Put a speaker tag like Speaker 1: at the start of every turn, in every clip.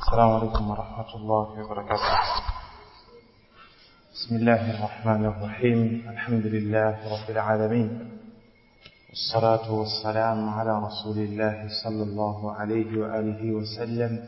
Speaker 1: السلام عليكم ورحمة الله وبركاته بسم الله الرحمن الرحيم الحمد لله رب العالمين والصلاة والسلام على رسول الله صلى الله عليه وآله وسلم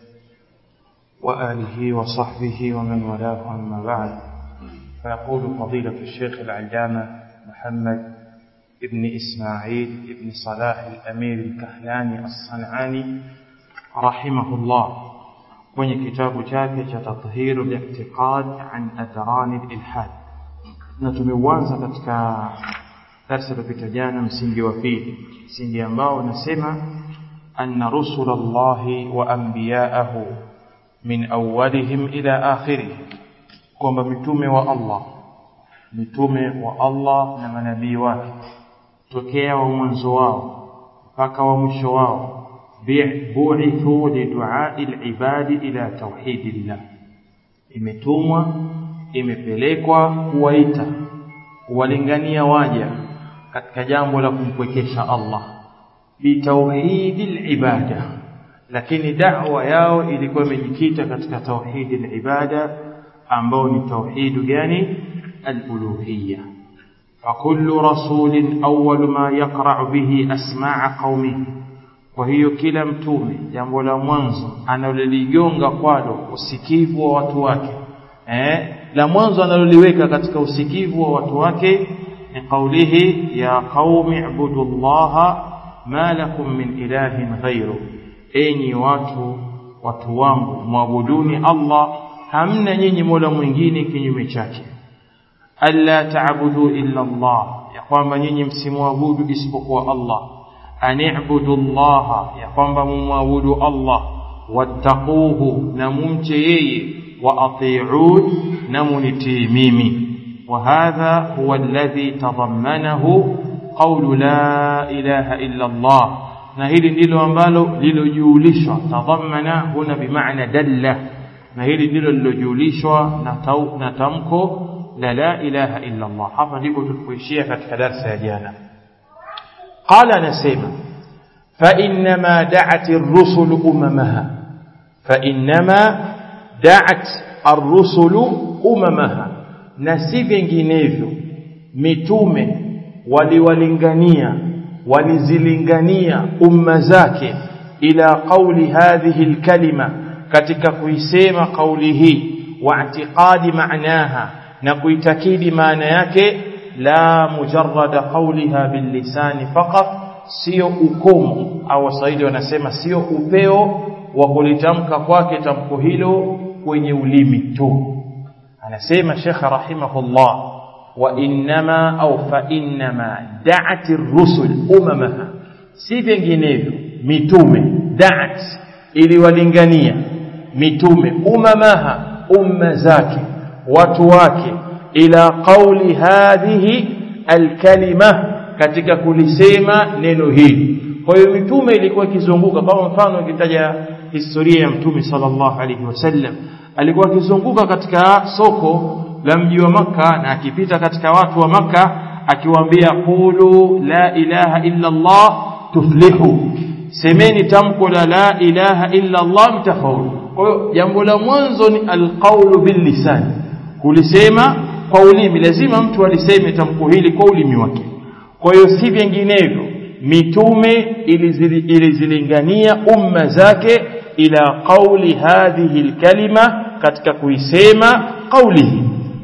Speaker 1: وآله وصحبه ومن والاه أما بعد فيقول فضيلة الشيخ العلامة محمد ابن إسماعيل ابن صلاح الأمير الكهلاني الصنعاني رحمه الله kwenye kitabu chake cha tathiru li'tiqad an atharani al-ilhad na tumeuanza katika darasa lililopita jana msingi wa pili msingi ambao unasema anna rusulallahi wa anbiya'ahu min awwalihim ila akhirih kwamba mitume wa Allah mitume wa Allah na manabii wake tokea wa mwanzo wao mpaka wa mwisho wao bu'ithu lidu'ai al-ibadi ila tauhidillah imetumwa imepelekwa kuwaita kuwalingania waja katika jambo la kumpwekesha Allah bitauhidil ibada lakini da'wa yao ilikuwa imejikita katika tauhidil ibada ambao ni tauhidu gani al-uluhiyya فكل رسول أول ما يقرع به أسماع قومه kwa hiyo kila mtume jambo la mwanzo analoligonga kwalo usikivu wa watu wake eh la mwanzo analoliweka katika usikivu wa watu wake ni kaulihi ya qaumi ibudullaha ma lakum min ilahin ghairu enyi watu watu wangu mwabuduni Allah hamna nyinyi mola mwingine kinyume chake alla ta'budu illa Allah ya kwamba nyinyi msimwabudu isipokuwa Allah ani'budu Allah ya kwamba mumwabudu Allah wattaquhu na mumche yeye wa ati'un na munitii mimi وهذا هو الذي تضمنه قول لا إله إلا الله na hili ndilo ambalo lilojulishwa tadhammana huna bimaana dalla na hili ndilo lilojulishwa na tamko la la ilaha illa Allah hapa ndipo tulipoishia katika darasa ya jana قال نسيما فإنما دعت الرسل أممها فإنما دعت الرسل أممها نسي vinginevyo mitume waliwalingania walizilingania umma zake ila qauli hadhihi alkalima katika kuisema kauli hii wa i'tiqadi maanaha na kuitakidi maana yake la mujarrada qawliha billisani faqat sio ukomo au waswahili wanasema sio upeo wa kulitamka kwake tamko hilo kwenye ulimi tu anasema Sheikh rahimahullah wa innama au fa innama da'at ar-rusul umamaha si vinginevyo mitume da'at iliwalingania mitume umamaha umma zake watu wake ila qauli hadhihi alkalima katika kulisema neno hili kwa hiyo mitume ilikuwa ikizunguka kama mfano ukitaja historia ya mtume sallallahu alaihi wasallam alikuwa akizunguka katika soko la mji wa maka na akipita katika watu wa maka akiwaambia qulu la ilaha illa Allah tuflihu semeni tamko la la ilaha illa Allah mtafaulu kwa hiyo jambo la mwanzo ni alqaulu bil lisan kulisema kwa ulimi lazima mtu aliseme tamko hili kwa ulimi wake kwa hiyo si vinginevyo mitume ilizilingania umma zake ila qauli hadhihi alkalima katika kuisema qaulihi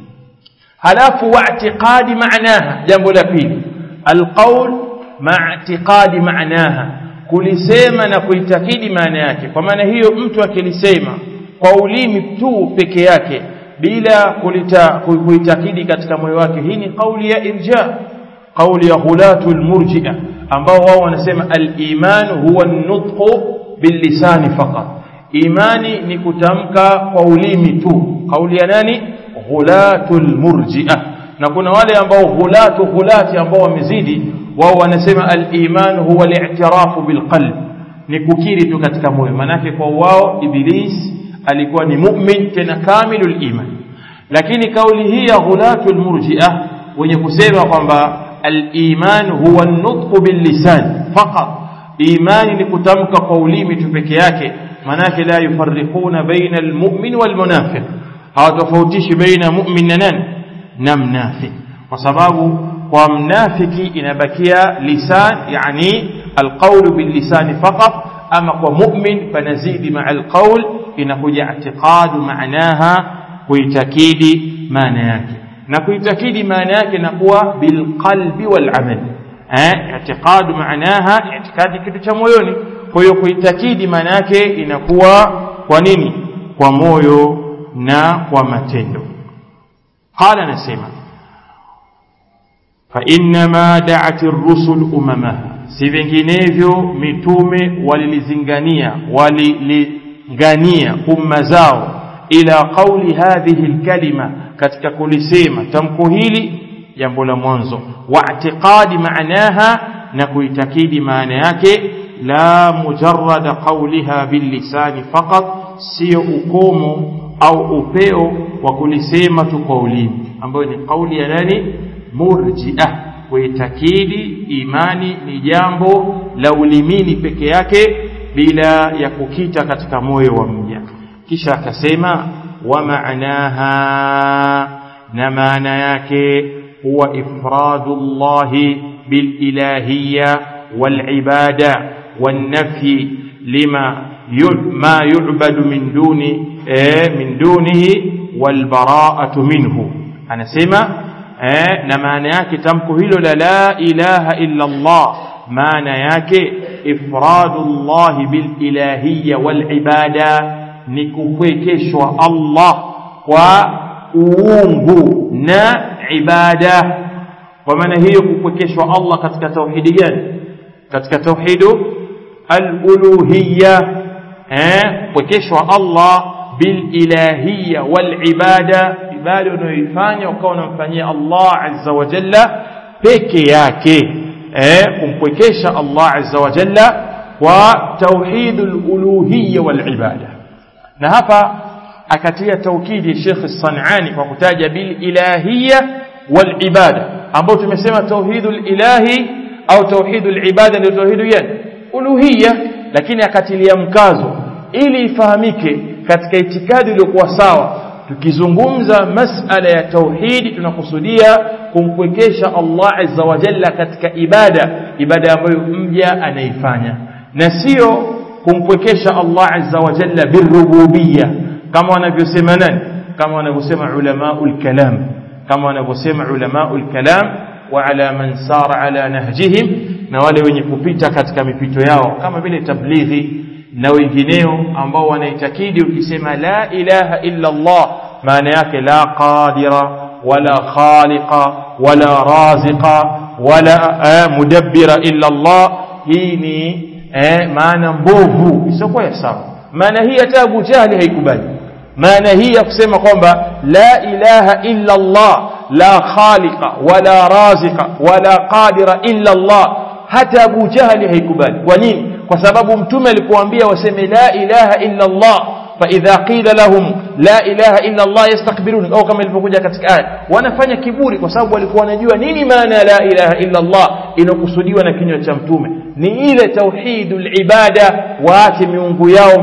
Speaker 1: halafu wa'tiqadi maanaha jambo la pili alqaul ma'tiqadi maanaha kulisema na kuitakidi maana yake kwa maana hiyo mtu akilisema kwa ulimi tu peke yake bila kulita kuitakidi katika moyo wake hii ni kauli ya irja kauli ya hulatu almurji'a ambao wao wanasema al-iman huwa an-nutqu bil-lisani faqat imani ni kutamka kwa ulimi tu kauli ya nani hulatu almurji'a na kuna wale ambao hulatu hulati ambao wamezidi wao wanasema al-iman huwa al-i'tirafu bil-qalb ni kukiri tu katika moyo manake kwa wao iblis alikuwa ni mu'min tena kamilul iman lakini kauli hii ya ghulatul murji'ah wenye kusema kwamba al-iman huwa an-nutq bil-lisan faqat imani ni kutamka kwa ulimi tu peke yake manake la yufarriquna baina almu'min walmunafiq hawatofautishi baina mu'min na nani na mnafiq kwa sababu kwa mnafiki inabakia lisan yani alqawlu billisani faqat ama kwa mu'min panazidi maa alqawl inakuja i'tiqadu maanaha kuitakidi maana yake na kuitakidi maana yake inakuwa bilqalbi walamal eh i'tiqadu maanaha i'tikadi kitu cha moyoni kwa hiyo kuitakidi maana yake inakuwa kwa nini kwa moyo na kwa matendo qala anasema fa innama da'at ar-rusul umamaha si vinginevyo mitume walilizingania walilingania umma zao ila qauli hadhihi alkalima katika kulisema tamko hili jambo la mwanzo wa i'tiqadi maanaha na kuitakidi maana yake la mujarrada qawliha billisani faqat sio ukomo au upeo wa kulisema tu kwa ulimi ambayo ni kauli ya nani murji'ah kuitakidi imani ni jambo la ulimini peke yake bila ya kukita katika moyo wa mja kisha akasema wa maanaha na maana yake huwa ifradu llahi bililahiyya walibada والنفي لما ما يعبد من دون من دونه والبراءة منه أنا سمع na maana yake tamko hilo la la ilaha illa Allah maana yake ifradu llahi bililahiyya walibada ni kupwekeshwa Allah kwa uungu na ibada kwa maana hiyo kupwekeshwa Allah katika tauhidi gani katika tauhidu aluluhiyya eh kupwekeshwa Allah bililahiyya walibada ibada unayoifanya ukawa unamfanyia Allah azza wa jalla peke yake eh kumpwekesha Allah azza wa jalla kwa tauhidul uluhiyya wal ibada na hapa akatia taukidi Sheikh As-Sanani kwa kutaja bil ilahiyya wal ibada ambao tumesema tauhidul ilahi au tauhidul ibada ndio tauhidu gani uluhiyya lakini akatilia mkazo ili ifahamike katika itikadi iliyokuwa sawa tukizungumza masala ya tauhidi tunakusudia kumpwekesha Allah azza wa jalla katika ibada ibada ambayo mja anaifanya na sio kumpwekesha Allah azza wa jalla birububiyya kama wanavyosema nani kama wanavyosema ulamaul kalam kama wanavyosema ulamaul kalam wa ala man sara ala nahjihim na wale wenye kupita katika mipito yao kama vile tablighi na wengineo ambao wanaitakidi ukisema la ilaha illa Allah maana yake la qadira wala khaliqa wala raziqa wala mudabbira illa Allah hii ni eh, maana mbovu isiyokuwa ya sawa maana hii hata Abu Jahli haikubali maana hii ya kusema kwamba la ilaha illa Allah la khaliqa wala raziqa wala qadira illa Allah hata Abu Jahli haikubali kwa nini kwa sababu mtume alikuambia waseme la ilaha illa Allah fa idha qila lahum la ilaha illa Allah yastakbirun au kama ilivyokuja katika aya wanafanya kiburi kwa sababu walikuwa wanajua nini maana ya la ilaha illa Allah inokusudiwa na kinywa cha mtume ni ile tauhidul ibada waache miungu yao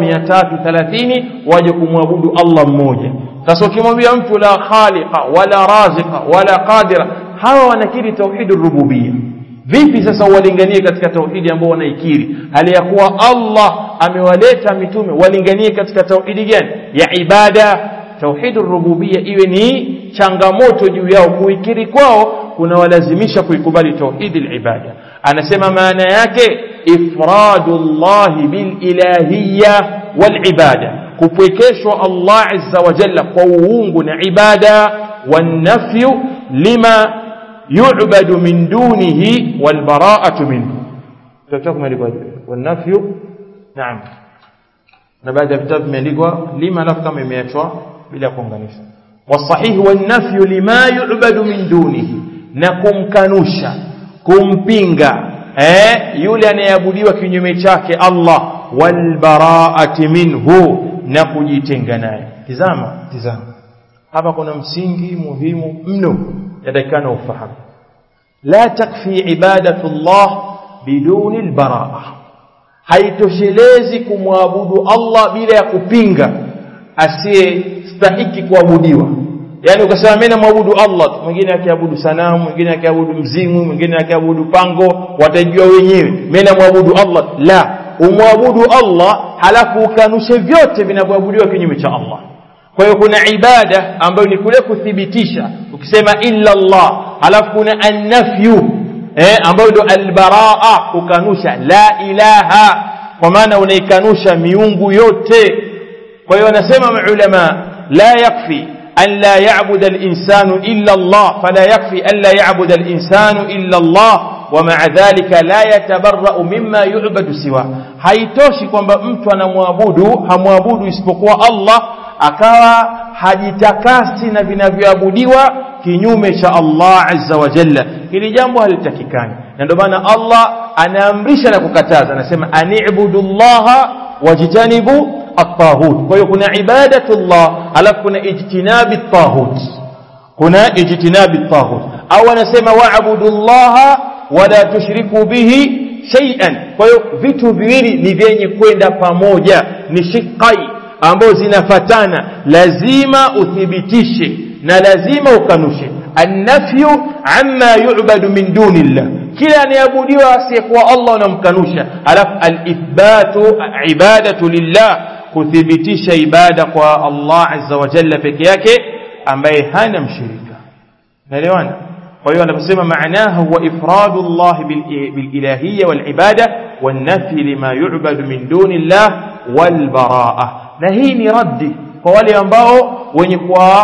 Speaker 1: 330 waje kumwabudu Allah mmoja sasa ukimwambia mtu la khaliqa wala raziqa wala qadira hawa wanakiri tauhidur rububiyya vipi sasa walinganie katika tauhidi ambao wanaikiri hali ya kuwa Allah amewaleta mitume walinganie katika tauhidi gani ya ibada tauhidur rububiyya iwe ni changamoto juu yao kuikiri kwao kunawalazimisha kuikubali tauhidi ibada anasema maana yake ifradullahi bililahiyya walibada kupwekeshwa Allah azza wa jalla kwa uungu na ibada wanafyu lima يعبد من دونه والبراءة منه تتكم والنفي نعم na baada ya vitabu vimeandikwa lima alafu kama imeachwa bila kuunganisha wasahihi wanafyu lima yu'badu min dunihi na kumkanusha kumpinga eh yule anayeabudiwa kinyume chake Allah walbaraati minhu na kujitenga naye tizama tizama hapa kuna msingi muhimu mno yatakana ufahamu la takfi ibadatu Allah biduni albaraa
Speaker 2: haitoshelezi kumwabudu Allah bila ya kupinga asiyestahiki kuabudiwa yani ukasema mimi namwabudu Allah tu mwingine akiabudu sanamu mwingine akiabudu mzimu mwingine akiabudu pango watajua wenyewe mimi namwabudu Allah la umwabudu Allah halafu ukanushe vyote vinavyoabudiwa kinyume cha Allah kwa hiyo kuna ibada ambayo ni kule kuthibitisha ukisema illa Allah halafu kuna annafyu eh, ambayo ndio albaraa kukanusha la ilaha kwa maana unaikanusha miungu yote kwa hiyo wanasema maulama la yakfi an la ya'budu al-insanu illa Allah fala yakfi an la ya'budu al-insanu illa Allah ومع ذلك لا يتبرأ مما يعبد سواه haitoshi kwamba mtu anamwabudu hamwabudu isipokuwa Allah akawa hajitakasi na vinavyoabudiwa kinyume cha Allah azza wa jalla hili jambo halitakikani na ndio maana Allah anaamrisha na kukataza anasema ani'budu llaha wajtanibu at-taghut kwa hiyo kuna ibadatullah alafu kuna ijtinabi at-taghut kuna ijtinabi at-taghut au anasema wa'budu llaha wala tushriku bihi shay'an kwa hiyo vitu viwili ni vyenye kwenda pamoja ni shiqai ambazo zinafatana lazima uthibitishe na lazima ukanushe annafyu amma yu'badu min dunillah kila anayeabudiwa asiyekuwa Allah unamkanusha alafu alithbatu ibadatu lillah kuthibitisha ibada kwa Allah azza wa jalla peke yake ambaye hana mshirika naelewana kwa hiyo anaposema maanaha huwa ifradu Allah bililahiyya walibada والنفي لما يعبد من دون الله والبراءة na hii ni raddi kwa wale ambao wenye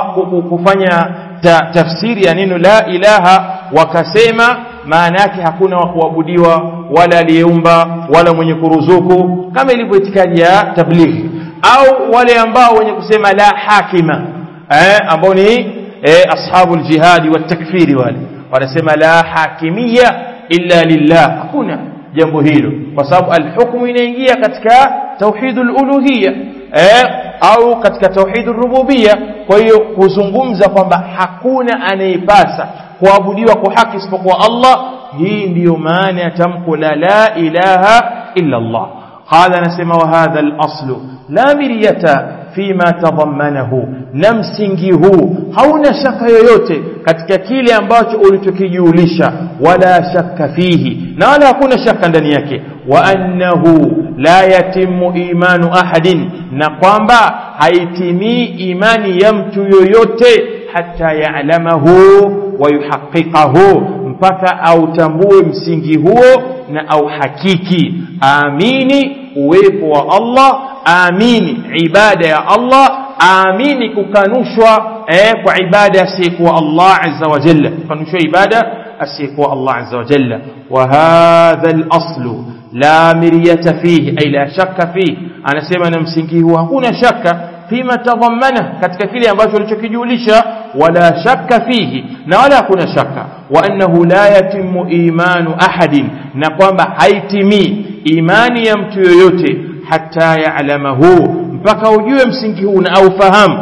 Speaker 2: kufanya ta, tafsiri ya neno la ilaha wakasema maana yake hakuna wa kuabudiwa wala aliyeumba wala mwenye kuruzuku kama ilivyo itikadi ya tablighi au wale ambao wenye kusema la hakima eh, ambao ni eh, ashabu ljihadi watakfiri wale wanasema la hakimia illa lillah hakuna jambo hilo kwa sababu alhukmu inaingia katika tauhidul uluhiyya eh, au katika tauhidul rububiyya kwa hiyo kuzungumza kwamba hakuna anayepasa kuabudiwa kwa haki isipokuwa Allah hii ndiyo maana ya tamko la la ilaha illa Allah qala anasema wa hadha al-aslu la miriyata fima tadhammanahu na msingi huu hauna shaka yoyote katika kile ambacho ulichokijulisha wala shaka fihi na wala hakuna shaka ndani yake wa annahu la yatimu imanu ahadin na kwamba haitimii imani ya mtu yoyote hata ya'lamahu wa yuhaqqiqahu mpaka autambue msingi huo na auhakiki amini uwepo wa Allah amini ibada ya Allah amini kukanushwa eh, kwa ibada asiyekuwa Allah azza wa jalla kukanushwa ibada asiyekuwa Allah azza wa jalla wa hadha al-aslu la miryata fihi ay la shakka fihi anasema na msingi huu hakuna shaka fima tadhammana katika kile ambacho alichokijulisha wala shakka fihi na wala hakuna shaka wa annahu la yatimu imanu ahadin na kwamba haitimii imani ya mtu yoyote hata ya'lamahu mpaka ujue msingi huu na aufahamu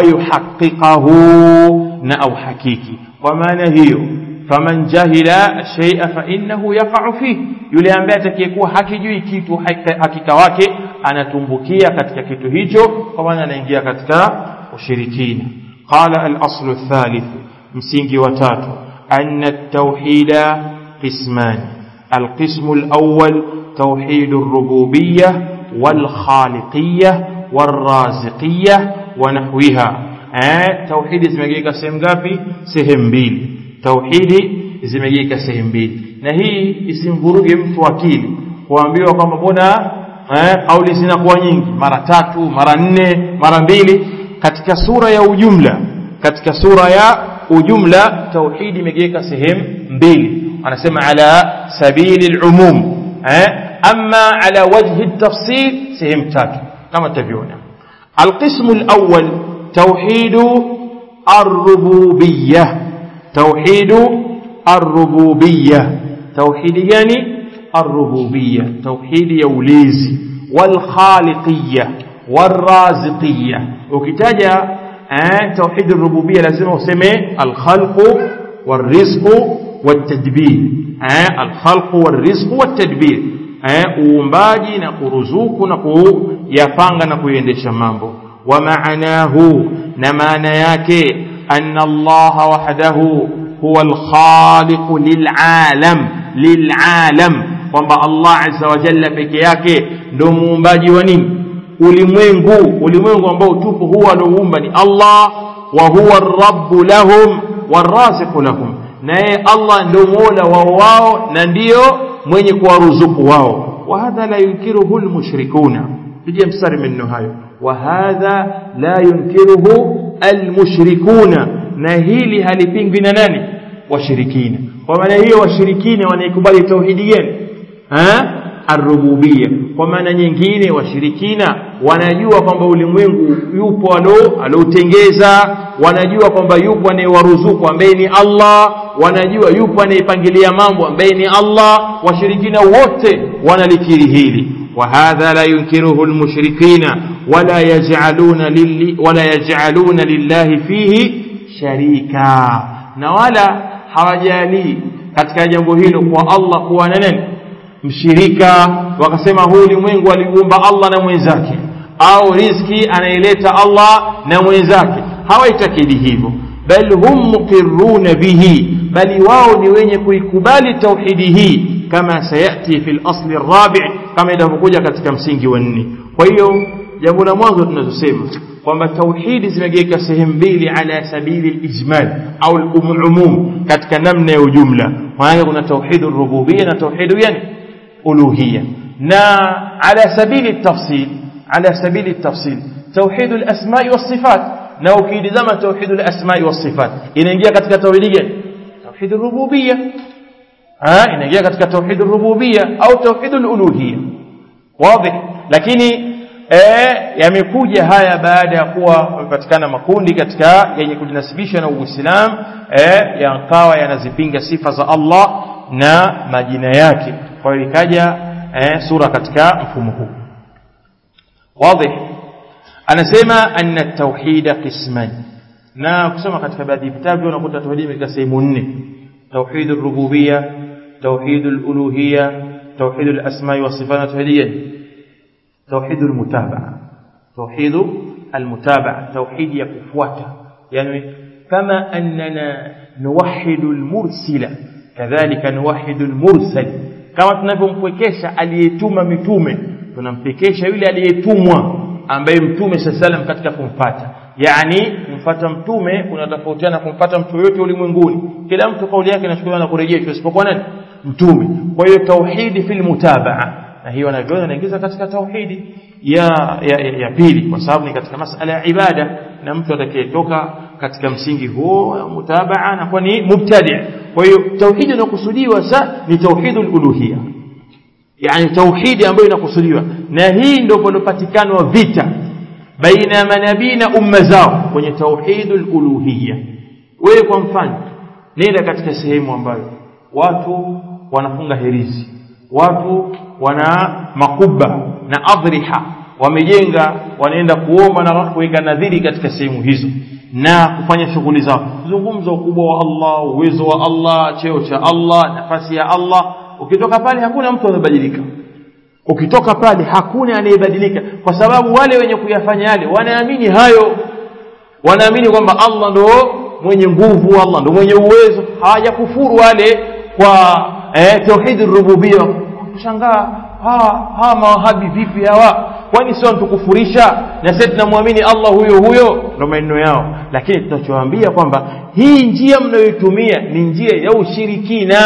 Speaker 2: wayuhaqiqahu na auhakiki kwa maana hiyo faman jahila shay'a fa innahu yaqa'u fihi yule ambaye atakayekuwa hakijui kitu hakika wake anatumbukia katika kitu hicho kwa maana anaingia katika ushirikina qala al-aslu ath-thalith msingi wa tatu anna at-tauhida qisman القسم الأول توحيد الربوبية والخالقية والرازقية ونحوها eh, tauhidi zimegawika sehemu ngapi sehemu mbili tauhidi zimegawika sehemu mbili na hii isimvuruge mtu akili kuambiwa kwamba mbona eh, kauli zinakuwa nyingi mara tatu mara nne mara mbili katika sura ya ujumla katika sura ya ujumla tauhidi imegawika sehemu mbili anasema ala sabili lumum eh, ama ala wajhi tafsil sehemu tatu kama tavyoona alqismu lawal توحيد الربوبية توحيد الربوبية توحيد يعني الربوبية توحيد يوليزي والخالقية والرازقية وكتاجة آه توحيد الربوبية لازم اسمه الخلق والرزق والتدبير آه الخلق والرزق والتدبير eh, uumbaji na kuruzuku na kuyapanga na kuiendesha mambo wa maanahu na maana yake anna allaha wahdahu huwa alkhaliqu lilalam lilalam kwamba allah azza wa jalla peke yake ndo muumbaji wa nini ulimwengu ulimwengu ambao tupo huwa alioumba ni allah wa huwa rabbu lahum warasiqu lahum naye allah ndio mola wao wao na ndiyo mwenye kuwaruzuku wao wahadha la yunkiruhu lmushrikuna pija mstari maneno hayo wahadha la yunkiruhu almushrikuna na hili halipingwi na nani washirikina kwa maana hiyo washirikina wanaikubali tauhidi gani arububia kwa maana nyingine washirikina wanajua kwamba ulimwengu yupo alo aloutengeza wanajua kwamba yupo anayewaruzuku ambaye ni Allah wanajua yupo anayepangilia mambo ambaye ni Allah washirikina wote wanalikiri hili وهذا لا ينكره المشركين ولا يجعلون لل ولا يجعلون لله فيه شريكا na wala hawajali katika jambo hilo kwa Allah kuwa na nani mshirika wakasema huu ulimwengu aliumba Allah na mwenzake au riziki anaileta Allah na mwenzake hawaitakidi hivyo bal hum muqirruna bihi bali wao ni wenye kuikubali tauhidi hii kama sayati fi al-asl ar-rabi' kama inavyokuja katika msingi wa nne kwa hiyo jambo la mwanzo tunazosema kwamba tauhidi zimegawika sehemu mbili ala sabili al-ijmal au al-umum katika namna ya ujumla maana kuna tauhidu rububiyya na tauhidu yani uluhiyya na ala sabili at-tafsil ala sabili at-tafsil tauhidu al-asma'i was-sifat na ukidizama tauhidu al-asma'i was-sifat inaingia katika tauhidi gani tauhidu rububiyya ah inaingia katika tauhidu rububiyya au tauhidu al-uluhiyya wazi lakini eh yamekuja haya baada ya kuwa wamepatikana makundi katika yenye kujinasibisha na Uislamu eh yakawa yanazipinga sifa za Allah na majina yake kwa hiyo ikaja eh, sura katika mfumo huu wazi anasema anna tauhida qisman na kusoma katika baadhi ya vitabu unakuta tauhidi katika sehemu nne tauhid rububiyya tauhid uluhiyya tauhid al-asma wa sifat tauhidiyya توحيد المتابعة توحيد المتابعة توحيد يكفوات يعني كما أننا نوحد المرسل كذلك نوحد المرسل كما tunavyompwekesha aliyetuma mitume tunampekesha yule aliyetumwa ambaye mtume sallam katika kumfata yani kumfata mtume kunatofautiana kumfata mtu yote ulimwenguni kila mtu kauli yake inachukuliwa na kurejeshwa isipokuwa nani mtume kwa hiyo tauhidi fil mutabaa na hiyo wanavyona inaingiza katika tauhidi ya, ya, ya, ya pili kwa sababu ni katika masala ya ibada na mtu atakayetoka katika msingi huo mutabaa anakuwa ni mubtadi kwa hiyo tauhidi inakusudiwa sa ni tauhidul uluhiyya yani tauhidi ambayo inakusudiwa na hii ndio palopatikana vita baina ya manabii na umma zao kwenye tauhidul uluhiyya wewe kwa mfano nenda katika sehemu ambayo watu wanafunga herizi watu wana makuba na adriha wamejenga wanaenda kuomba na kuweka nadhiri katika sehemu hizo na kufanya shughuli zao zungumza ukubwa wa Allah uwezo wa Allah cheo cha Allah nafasi ya Allah ukitoka pale hakuna mtu anabadilika ukitoka pale hakuna anayebadilika kwa sababu wale wenye kuyafanya yale wanaamini hayo wanaamini kwamba Allah ndo mwenye nguvu Allah ndo mwenye uwezo hawajakufuru wale kwa eh, tauhid rububiyya kushangaa hawa hawa mawahabi vipi hawa kwani sio tukufurisha na sisi tunamwamini Allah huyo huyo ndo maneno yao lakini tunachowaambia kwamba hii njia mnayoitumia ni njia ya ushirikina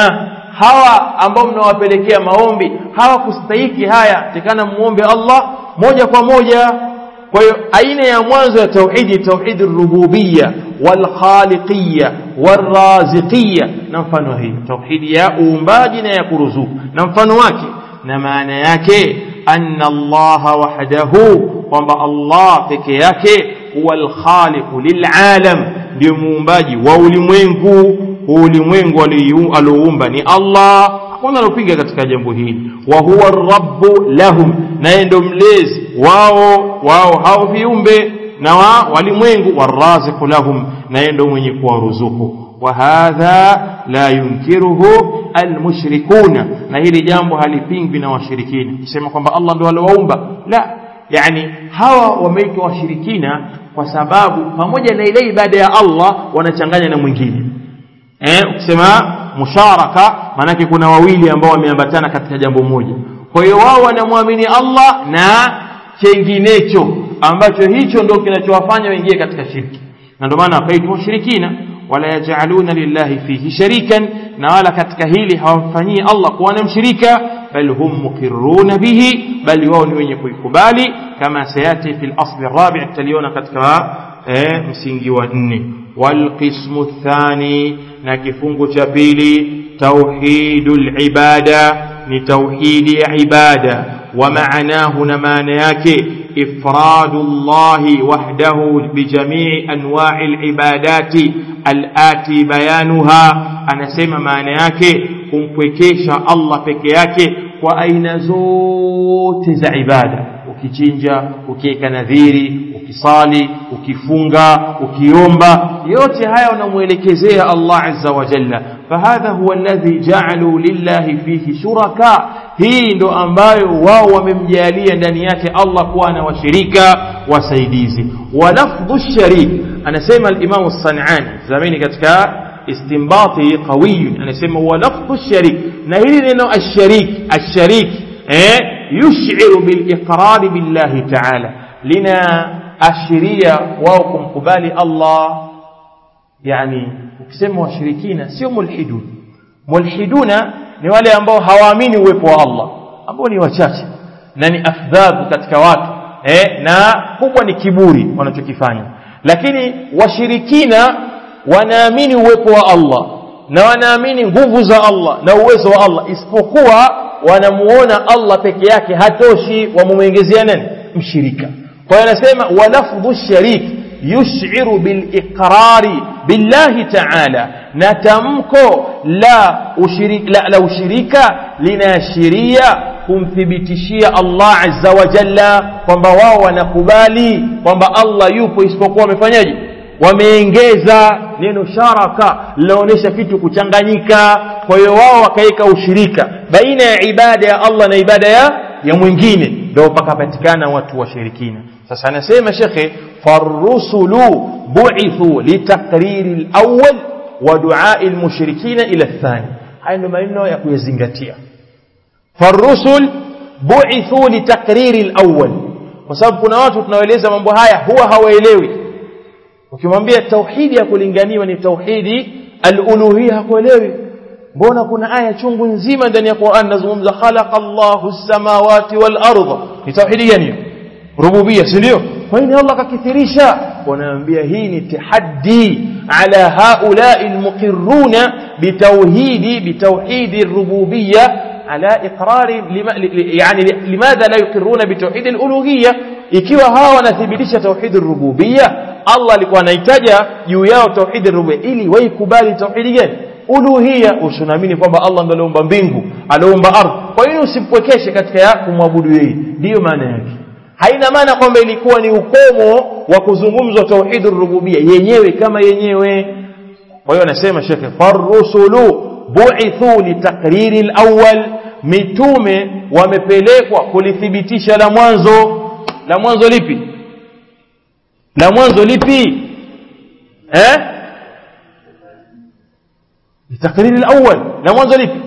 Speaker 2: hawa ambao mnawapelekea maombi hawakustahiki haya tekana muombe Allah moja kwa moja kwa hiyo aina ya mwanzo ya tauhidi tauhidi rububiyya wal khaliqiyya wal raziqiyya na mfano hii tauhidi ya uumbaji na ya kuruzuku na mfano wake na maana yake anna Allah wahdahu kwamba Allah peke yake huwa al-khaliqu lil'alam ndio muumbaji wa ulimwengu ulimwengu alioumba ni Allah hakuna alopiga katika jambo hili wa huwa rabbu lahum naye ndio mlezi wao wao hao viumbe na wa walimwengu waraziqu lahum naye ndio mwenye kuwaruzuku wa hadha la yunkiruhu almushrikuna na hili jambo halipingwi na washirikina kusema kwamba Allah ndo aliowaumba la yani hawa wameitwa washirikina kwa sababu pamoja na ile ibada ya Allah wanachanganya na mwingine eh ukisema musharaka maanake kuna wawili ambao wameambatana katika jambo moja kwa hiyo wao wanamwamini Allah na chenginecho ambacho hicho ndio kinachowafanya waingie katika shirki na ndio maana wakaitwa washirikina wala yajaluna lillahi fihi sharikan na wala katika hili hawamfanyii Allah kuwa na mshirika bal hum muqirruna bihi bali wao ni wenye kuikubali kama sayati fil asli rabi' taliona katika eh, msingi wa nne walqismu thani na kifungu cha pili tauhidul ibada ni tauhidi ya ibada wa maanahu na maana yake إفراد الله وحده بجميع أنواع العبادات الآتي بيانها أنا سيما معنى yake kumpwekesha Allah peke yake kwa aina zote za ibada ukichinja ukiweka nadhiri ukisali ukifunga ukiomba yote haya unamuelekezea Allah azza wa jalla fahadha huwa alladhi ja'alu lillahi fihi shuraka hii ndo ambayo wao wamemjalia ndani yake Allah kuwa na washirika wasaidizi wa lafdhu sharik anasema al-Imam as-San'ani zamani katika istinbati qawi anasema wa lafdhu sharik na hili neno ash-sharik ash-sharik eh yush'iru bil iqrar billahi ta'ala lina ashiria wao kumkubali Allah yani ukisema washirikina sio mulhidun mulhiduna ni wale ambao hawaamini uwepo wa Allah ambao ni wachache na ni afdhabu katika watu eh, na kubwa ni kiburi wanachokifanya lakini washirikina wanaamini uwepo wa Allah na wanaamini nguvu za Allah na uwezo wa Allah isipokuwa wanamuona Allah peke yake hatoshi wamumwongezea nani mshirika kwa hiyo anasema walafdhu sharik yush'iru biliqrari billahi ta'ala na tamko la ushirika, la, la ushirika linaashiria kumthibitishia Allah azza wa jalla kwamba wao wanakubali kwamba Allah yupo isipokuwa wamefanyaje wameongeza neno sharaka linaonyesha kitu kuchanganyika kwa hiyo wao wakaweka ushirika baina ya ibada ya Allah na ibada ya ya mwingine ndio pakapatikana watu washirikina sasa anasema shekhe farusulu bu'ithu litakriri al-awwal wa du'a al-mushrikina ila athani haya ndio maneno ya kuyazingatia farusul bu'ithu litakriri al-awwal kwa sababu kuna watu tunaoeleza mambo haya huwa hawaelewi ukimwambia tauhidi ya kulinganiwa ni tauhidi al-uluhiyya hakuelewi mbona kuna aya chungu nzima ndani ya Qur'an nazungumza khalaqa Allahu as-samawati wal arda ni tauhidi gani rububiyya si ndio kwa nini Allah akakithirisha wanaambia hii ni tahaddi ala haula'i almuqirruna bitauhidi bitauhidi rububiyya ala iqrari yani limadha la yuqirruna bitauhid aluluhiyya ikiwa hawa wanathibitisha tauhid rububiyya Allah alikuwa anahitaja juu yao tauhid rububiyya ili waikubali tauhidi gani uluhiyya usunaamini kwamba Allah ndiye aliumba mbingu aliumba ardhi kwa hiyo usipwekeshe katika ya kumwabudu yeye ndiyo maana yake haina maana kwamba ilikuwa ni ukomo wa kuzungumzwa tauhidur rububia yenyewe kama yenyewe kwa hiyo anasema shekhe farusulu bu'ithu litakriri alawwal mitume wamepelekwa kulithibitisha la mwanzo la mwanzo lipi la mwanzo lipi eh litakriri alawwal la mwanzo lipi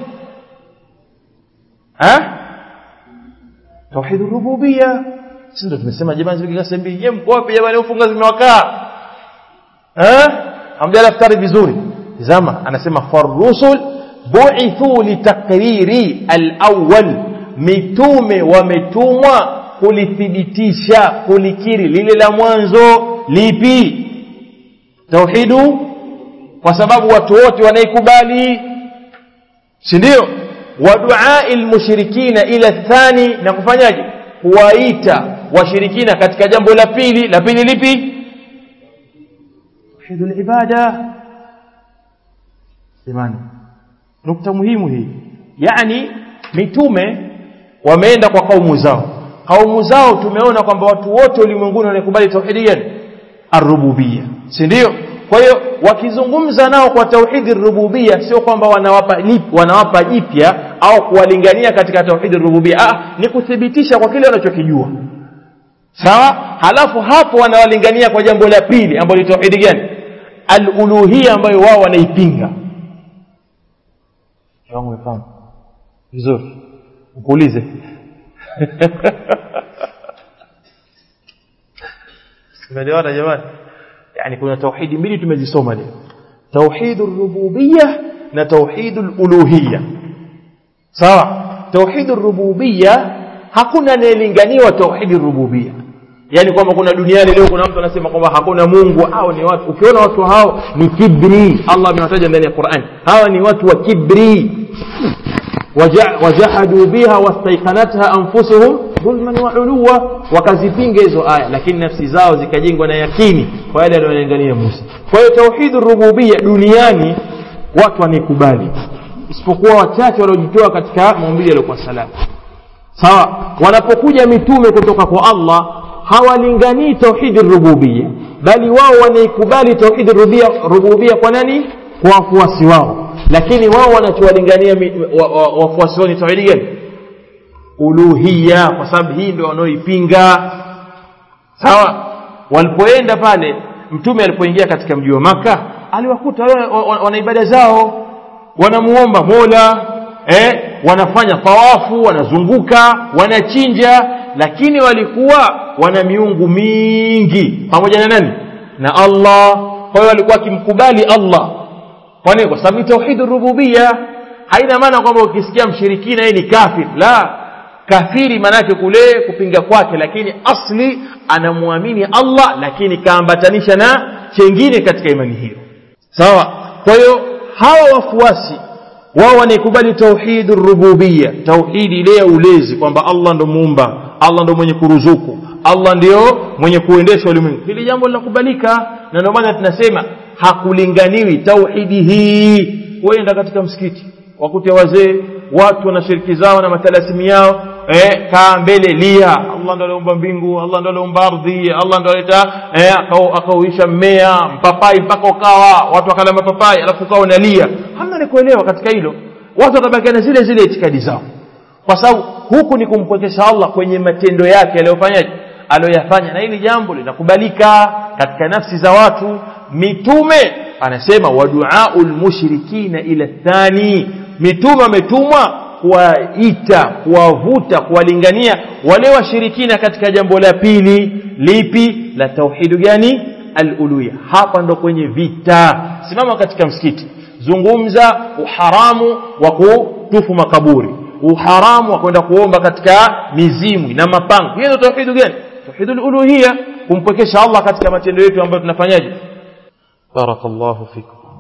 Speaker 2: eh tauhidur rububia sisi ndo tumesema jamani zipika sembi yeye mko wapi jamani ufunga zimewakaa eh hamjala iftari vizuri tazama anasema farusul bu'ithu litakriri al-awwal mitume wametumwa kulithibitisha kulikiri lile la mwanzo lipi tauhidu kwa sababu watu wote wanaikubali si ndio wa du'ail mushrikina ila thani na kufanyaje kuwaita washirikina katika jambo la pili la pili lipi tauhidul ibada jamani nukta muhimu hii yani mitume wameenda kwa kaumu zao kaumu zao tumeona kwamba watu wote ulimwenguni wanakubali tauhidi gani arububia si ndio kwa hiyo wakizungumza nao kwa tauhidi rububia sio kwamba wanawapa lip- wanawapa jipya au kuwalingania katika tauhidi rububia ah, ni kuthibitisha kwa kile wanachokijua sawa halafu hapo wanawalingania kwa jambo la pili ambalo ni tauhidi gani aluluhia ambayo wao wanaipinga wangu umefahamu vizuri ukuulize umeelewana jamani yani kuna tauhidi mbili tumezisoma leo tauhidu rububia na tauhidu uluhia sawa tauhidu rububia hakuna anayelinganiwa tauhidi rububia yani kwamba kuna duniani leo kuna mtu anasema kwamba hakuna mungu au ni watu ukiona watu hao ni kibri allah amewataja ndani ya quran hawa ni watu wa kibri Waja- wajahadu biha wastaiqanatha anfusuhum dhulman wa uluwa wakazipinga hizo aya lakini nafsi zao zikajengwa na yakini kwa yale yanayolingania Musa kwa hiyo tauhidu rububia duniani watu wanaikubali isipokuwa wachache waliojitoa katika maumbili yaliyokuwa salama sawa wanapokuja mitume kutoka kwa Allah hawalinganii tauhidi rububia bali wao wanaikubali tauhidi rububia, rububia kwa nani kwa wafuasi wao lakini wao wanachowalingania mi- wa- wa- wafuasi wao ni tauhidi gani uluhia kwa sababu hii ndio wanaoipinga sawa walipoenda pale mtume alipoingia katika mji wa maka aliwakuta wale wa- wa- wana ibada zao wanamuomba mola eh, wanafanya tawafu wanazunguka wanachinja lakini walikuwa wana miungu mingi pamoja na nani na allah kwa hiyo walikuwa wakimkubali allah kwa nini kwa sababu ni tauhidu rububia haina maana kwamba ukisikia mshirikina yeye ni kafir la kafiri maanake kule kupinga kwake lakini asli anamwamini allah lakini kaambatanisha na chengine katika imani hiyo sawa kwa hiyo hawa wafuasi wao wanaikubali tauhidu rububia tauhidi ile ya ulezi kwamba allah ndo muumba allah ndo mwenye kuruzuku allah ndio mwenye kuendesha ulimwengu hili jambo linakubalika na ndio maana tunasema hakulinganiwi tauhidi hii wenda katika msikiti wakute wazee watu wana shiriki zao na matalasimu yao eh, kaa mbele lia allah ndo aliumba mbingu allah ndo aliumba ardhi allah ndo aleta eh, akau- akauisha mmea mpapai mpaka ukawa watu wakala mapapai alafu ukawa unalia hamna ni kuelewa katika hilo watu watabakia na zile zile itikadi zao kwa sababu huku ni kumpwekesha allah kwenye matendo yake aliyofanyaje aliyoyafanya na hili jambo linakubalika katika nafsi za watu mitume anasema waduau lmushrikina ila thani mitume wametumwa kuwaita kuwavuta kuwalingania wale washirikina katika jambo la pili lipi la tauhidu gani aluluya hapa ndo kwenye vita simama katika msikiti zungumza uharamu wa kutufu makaburi uharamu wa kwenda kuomba katika mizimu na mapango hiyo ndio tauhidu gani tauhidul uluhia kumpwekesha Allah katika matendo yetu ambayo tunafanyaje barakallahu fikum